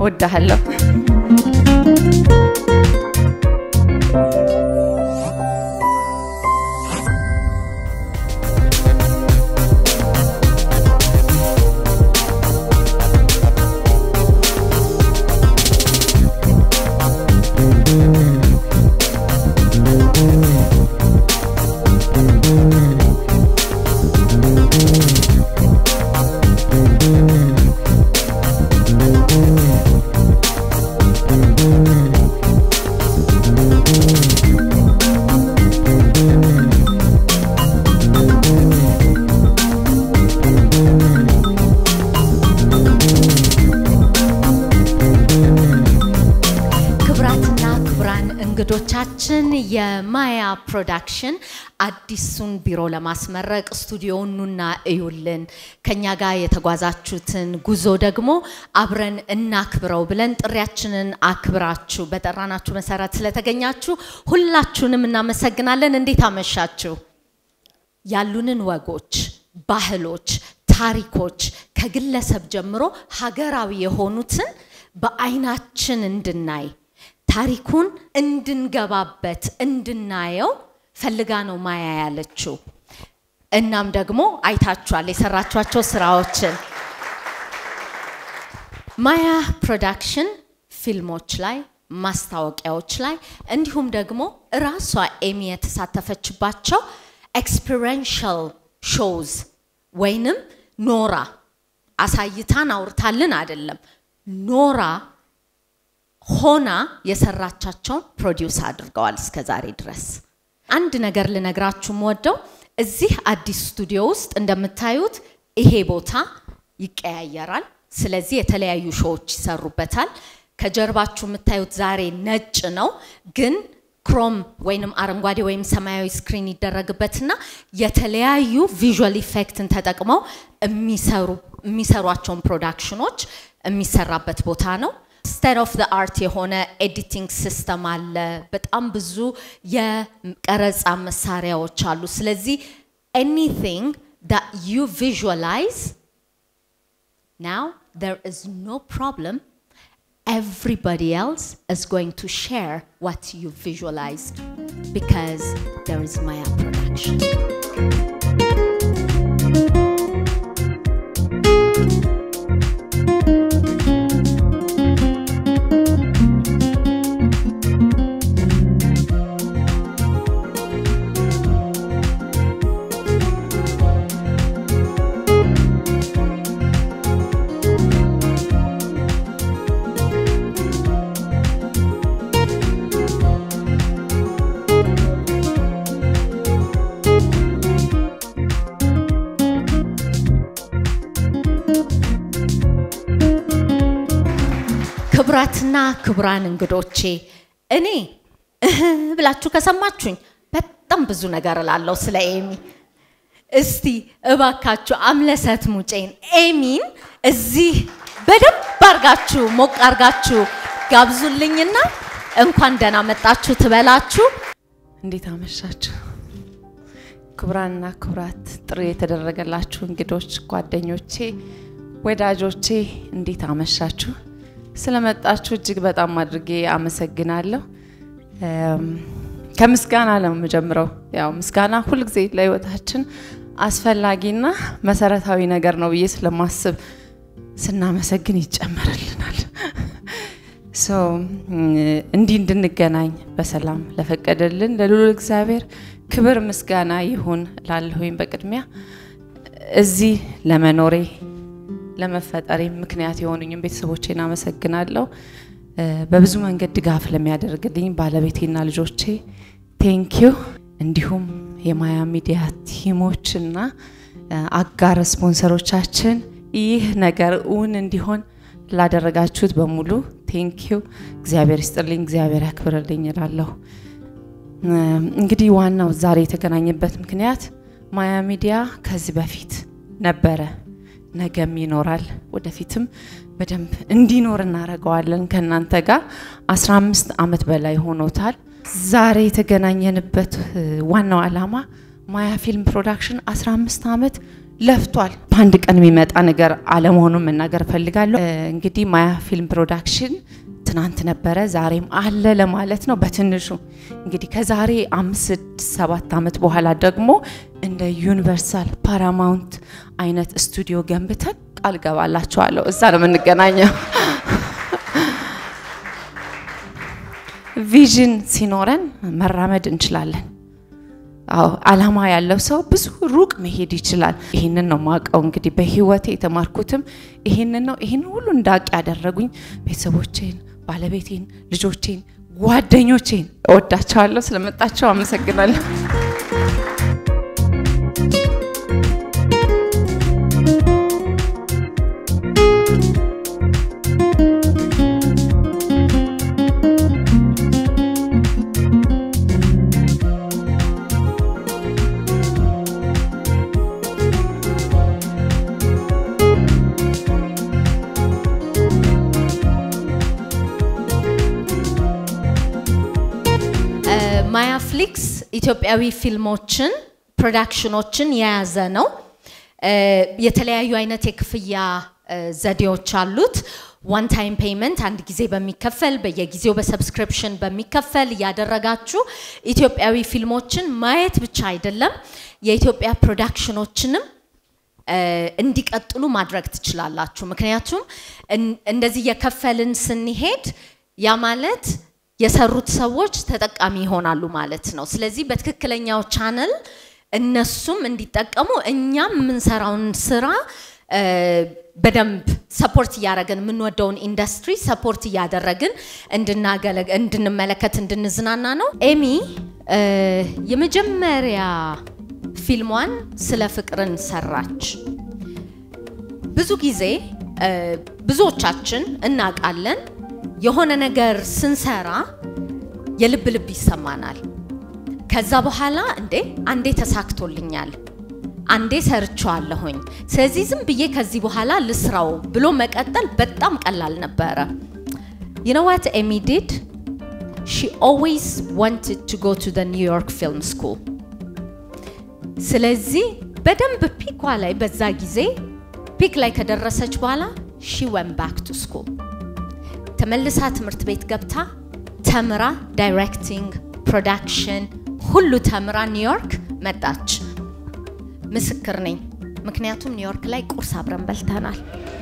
ወዳሃለሁ። ክብራትና ክብራን እንግዶቻችን የማያ ፕሮዳክሽን አዲሱን ቢሮ ለማስመረቅ ስቱዲዮውን ኑና እዩልን፣ ከኛ ጋር የተጓዛችሁትን ጉዞ ደግሞ አብረን እናክብረው ብለን ጥሪያችንን አክብራችሁ በጠራናችሁ መሰረት ስለተገኛችሁ ሁላችሁንም እናመሰግናለን። እንዴት አመሻችሁ? ያሉንን ወጎች፣ ባህሎች፣ ታሪኮች ከግለሰብ ጀምሮ ሀገራዊ የሆኑትን በአይናችን እንድናይ ታሪኩን እንድንገባበት እንድናየው ፈልጋ ነው ማያ ያለችው። እናም ደግሞ አይታችኋል የሰራቿቸው ስራዎችን። ማያ ፕሮዳክሽን ፊልሞች ላይ ማስታወቂያዎች ላይ እንዲሁም ደግሞ እራሷ ኤሚ የተሳተፈችባቸው ኤክስፒሪንሻል ሾውዝ ወይንም ኖራ አሳይታን አውርታልን አይደለም ኖራ ሆና የሰራቻቸውን ፕሮዲውስ አድርገዋል እስከ ዛሬ ድረስ። አንድ ነገር ልነግራችሁ የምወደው እዚህ አዲስ ስቱዲዮ ውስጥ እንደምታዩት ይሄ ቦታ ይቀያየራል። ስለዚህ የተለያዩ ሾዎች ይሰሩበታል። ከጀርባችሁ የምታዩት ዛሬ ነጭ ነው፣ ግን ክሮም ወይንም አረንጓዴ ወይም ሰማያዊ ስክሪን ይደረግበትና የተለያዩ ቪዥዋል ኢፌክትን ተጠቅመው የሚሰሯቸውን ፕሮዳክሽኖች የሚሰራበት ቦታ ነው። ስቴት ኦፍ አርት የሆነ ኤዲቲንግ ሲስተም አለ። በጣም ብዙ የቀረጻ መሳሪያዎች አሉ። ስለዚህ ኤኒቲንግ that you visualize now there is no problem everybody else is going to share what you visualized because there is Maya production. ክቡራትና ክቡራን እንግዶቼ እኔ እህ ብላችሁ ከሰማችሁኝ በጣም ብዙ ነገር እላለሁ ስለ ኤሚ። እስቲ እባካችሁ አምለሰት ሙጬን ኤሚን እዚህ በደንብ አርጋችሁ ሞቅ አርጋችሁ ጋብዙልኝና እንኳን ደህና መጣችሁ ትበላችሁ። እንዴት አመሻችሁ? ክቡራንና ክቡራት፣ ጥሪ የተደረገላችሁ እንግዶች፣ ጓደኞቼ፣ ወዳጆቼ እንዴት አመሻችሁ? ስለመጣችሁ እጅግ በጣም አድርጌ አመሰግናለሁ። ከምስጋና ነው የምጀምረው። ያው ምስጋና ሁልጊዜ ለህይወታችን አስፈላጊና መሰረታዊ ነገር ነው ብዬ ስለማስብ ስናመሰግን ይጨመርልናል። እንዲህ እንድንገናኝ በሰላም ለፈቀደልን ለልዑል እግዚአብሔር ክብር ምስጋና ይሁን ላለሁኝ በቅድሚያ እዚህ ለመኖሬ ለመፈጠሬ ምክንያት የሆኑኝም ቤተሰቦቼን አመሰግናለሁ። በብዙ መንገድ ድጋፍ ለሚያደርግልኝ ባለቤቴና ልጆቼ ቴንኪዩ። እንዲሁም የማያ ሚዲያ ቲሞችና አጋር ስፖንሰሮቻችን ይህ ነገር እውን እንዲሆን ላደረጋችሁት በሙሉ ቴንኪዩ። እግዚአብሔር ይስጥልኝ፣ እግዚአብሔር ያክብርልኝ እላለሁ። እንግዲህ ዋናው ዛሬ የተገናኘበት ምክንያት ማያ ሚዲያ ከዚህ በፊት ነበረ ነገም ይኖራል፣ ወደፊትም በደንብ እንዲኖር እናደርገዋለን። ከእናንተ ጋር 15 ዓመት በላይ ሆኖታል። ዛሬ የተገናኘንበት ዋናው ዓላማ ማያ ፊልም ፕሮዳክሽን 15 ዓመት ለፍቷል። በአንድ ቀን የሚመጣ ነገር አለመሆኑን መናገር እፈልጋለሁ። እንግዲህ ማያ ፊልም ፕሮዳክሽን ትናንት ነበረ ዛሬም አለ ለማለት ነው በትንሹ እንግዲህ ከዛሬ አምስት ስድስት ሰባት ዓመት በኋላ ደግሞ እንደ ዩኒቨርሳል ፓራማውንት አይነት ስቱዲዮ ገንብተን ቃል ገባላችኋለሁ እዛ ነው የምንገናኘው። ቪዥን ሲኖረን መራመድ እንችላለን። አዎ አላማ ያለው ሰው ብዙ ሩቅ መሄድ ይችላል። ይህንን ነው ማውቀው። እንግዲህ በህይወቴ የተማርኩትም ይህንን ነው። ይህንን ሁሉ እንዳውቅ ያደረጉኝ ቤተሰቦቼን፣ ባለቤቴን፣ ልጆቼን፣ ጓደኞቼን እወዳቸዋለሁ። ስለመጣቸው አመሰግናለሁ። ማያ ፍሊክስ ኢትዮጵያዊ ፊልሞችን ፕሮዳክሽኖችን የያዘ ነው። የተለያዩ አይነት የክፍያ ዘዴዎች አሉት። ዋን ታይም ፔይመንት አንድ ጊዜ በሚከፈል በየጊዜው በሰብስክሪፕሽን በሚከፈል እያደረጋችሁ ኢትዮጵያዊ ፊልሞችን ማየት ብቻ አይደለም የኢትዮጵያ ፕሮዳክሽኖችንም እንዲቀጥሉ ማድረግ ትችላላችሁ። ምክንያቱም እንደዚህ እየከፈልን ስንሄድ ያ ማለት የሰሩት ሰዎች ተጠቃሚ ይሆናሉ ማለት ነው። ስለዚህ በትክክለኛው ቻነል እነሱም እንዲጠቀሙ እኛም የምንሰራውን ስራ በደንብ ሰፖርት እያደረግን የምንወደውን ኢንዱስትሪ ሰፖርት እያደረግን እንድንመለከት እንድንዝናና ነው። ኤሚ የመጀመሪያ ፊልሟን ስለ ፍቅርን ሰራች። ብዙ ጊዜ ብዙዎቻችን እናውቃለን የሆነ ነገር ስንሰራ የልብ ልብ ይሰማናል። ከዛ በኋላ እንዴ አንዴ ተሳክቶልኛል፣ አንዴ ሰርቼዋለሁኝ፣ ስለዚህ ዝም ብዬ ከዚህ በኋላ ልስራው ብሎ መቀጠል በጣም ቀላል ነበረ። You know what Amy did? She always wanted to go to the New York Film School. ስለዚህ በደንብ ፒኳ ላይ በዛ ጊዜ ፒክ ላይ ከደረሰች በኋላ she went back to school. ተመልሳ ትምህርት ቤት ገብታ ተምራ ዳይሬክቲንግ፣ ፕሮዳክሽን ሁሉ ተምራ ኒውዮርክ መጣች። ምስክር ነኝ፣ ምክንያቱም ኒውዮርክ ላይ ቁርስ አብረን በልተናል።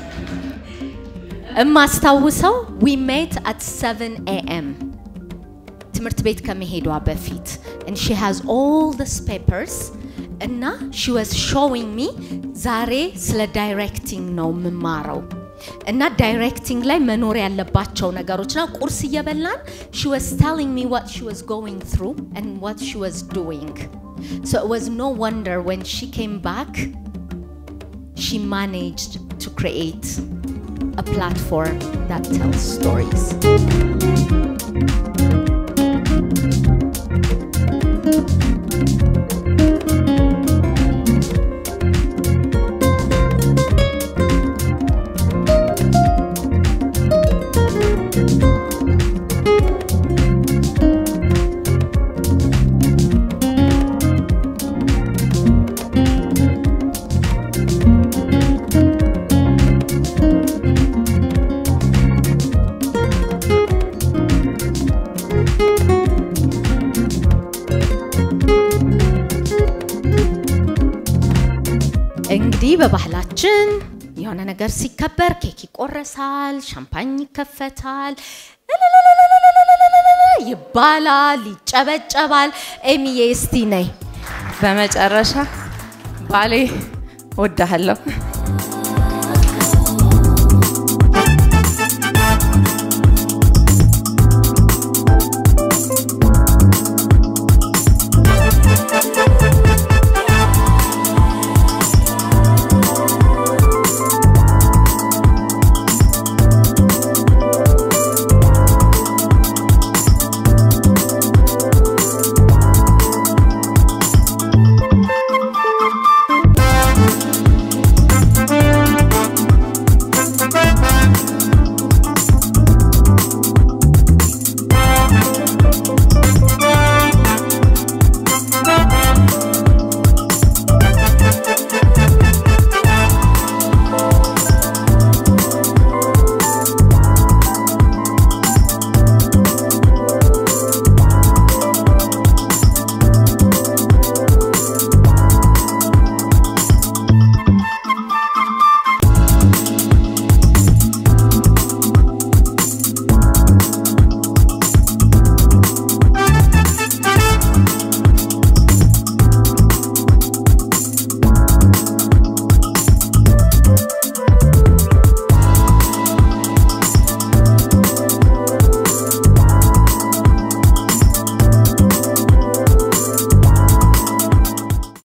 እማስታውሰው ዊ ሜት አት 7 ኤኤም ትምህርት ቤት ከመሄዷ በፊት and she has all this papers እና she was showing me ዛሬ ስለ ዳይሬክቲንግ ነው የምማረው እና ዳይሬክቲንግ ላይ መኖር ያለባቸው ነገሮች ና ቁርስ እየበላን she was telling me what she was going through and what she was doing so it was no wonder when she came back she managed to create a platform that tells stories እንግዲህ በባህላችን የሆነ ነገር ሲከበር ኬክ ይቆረሳል፣ ሻምፓኝ ይከፈታል፣ ይባላል፣ ይጨበጨባል። ኤሚዬ እስቲ ነይ። በመጨረሻ ባሌ ወዳሃለሁ።